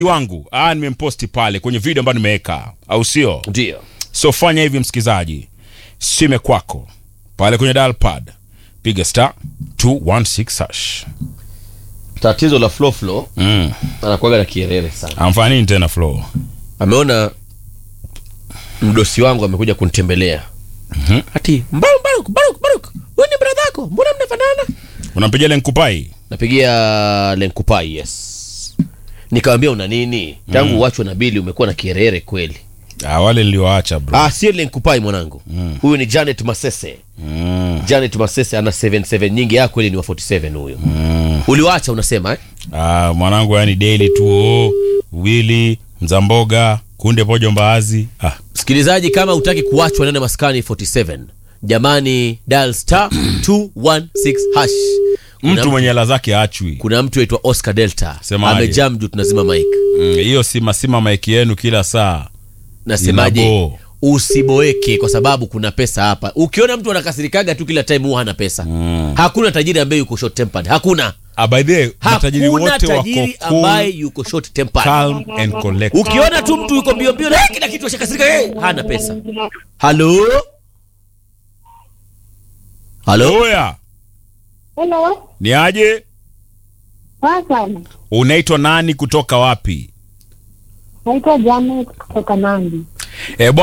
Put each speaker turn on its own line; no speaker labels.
wangu ah, nimemposti pale kwenye video ambayo nimeweka, au sio?
Ndio.
So fanya hivi msikizaji, sime kwako pale kwenye dial pad, piga star 216 hash.
Tatizo la Flo Flo
Mm.
anakuwaga na kierere sana.
Amfanya nini tena Flo?
Ameona mdosi wangu amekuja kunitembelea.
Mhm.
Ati Mbaruk Baruk Baruk Baruk. Wewe ni brother yako? Mbona mnafanana?
Unampigia lenkupai?
Napigia Lenkupai, yes. Nikamwambia una nini? Tangu uachwe na Bili umekuwa na kierere kweli.
Ah, wale nilioacha bro.
Ah, sio Lenkupai mwanangu. Huyu ni Janet Masese.
Mm.
Janet Masese ana 77 nyingi yako kweli ni wa 47 huyo. Uliwacha unasema eh?
Ah, mwanangu yani daily tu oh, Willy Mzamboga kunde pojo mbaazi. Ah,
Msikilizaji, kama utaki kuachwa nene maskani 47 jamani, dial star 216 hash. Kuna
mtu mwenye hela zake achwi.
kuna mtu aitwa Oscar Delta
Semaje?
amejam juu tunazima mic.
Mm, Hiyo sima sima maiki yenu kila saa.
Nasemaje?
Inabo.
Usiboeke kwa sababu kuna pesa hapa. Ukiona mtu anakasirikaga tu kila time huwa hana pesa. Hakuna tajiri ambaye yuko short tempered. Hakuna.
Ah, by the way, matajiri
Hakuna
wote wako
tajiri
cool,
ambaye yuko short tempered.
calm and collected.
Ukiona tu mtu yuko mbio mbio na kila kitu ashakasirika, hey, hana pesa. Halo? Halo?
Oya,
Hello,
ni aje?
poa sana.
Unaitwa nani kutoka wapi?
Naitwa Janet kutoka Nandi.
Eh,